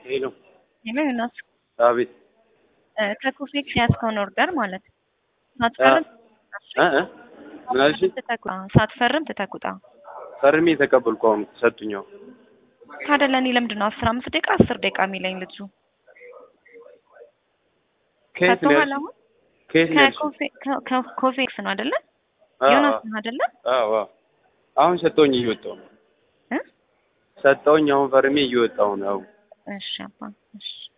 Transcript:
ሄሎ ሄሎ ዮናስ አቤት ከኮፌክስ ያዝከውን ኦርደር ማለት ነው። ሳትፈርም እ እ ምን አልሽኝ? ትተኩጣ ሳትፈርም ትተኩጣ ፈርሜ የተቀበልኩ አሁን ሰጡኛው። ታዲያ ለእኔ ለምንድን ነው አስር አምስት ደቂቃ አስር ደቂቃ የሚለኝ ልጁ? ከየት ነው ሰጥቶሃል ያልሽኝ? አሁን? ከየት ነው ያልሽኝ? ከኮፌ- ከ- ከ- ኮፌክስ ነው አይደለ? አዎ፣ ዮናስ ነው አይደለ? አዎ አዎ። አሁን ሰጠውኝ እየወጣሁ ነው። እ? ሰጠውኝ አሁን ፈርሜ እየወጣሁ ነው። እሺ አባ እሺ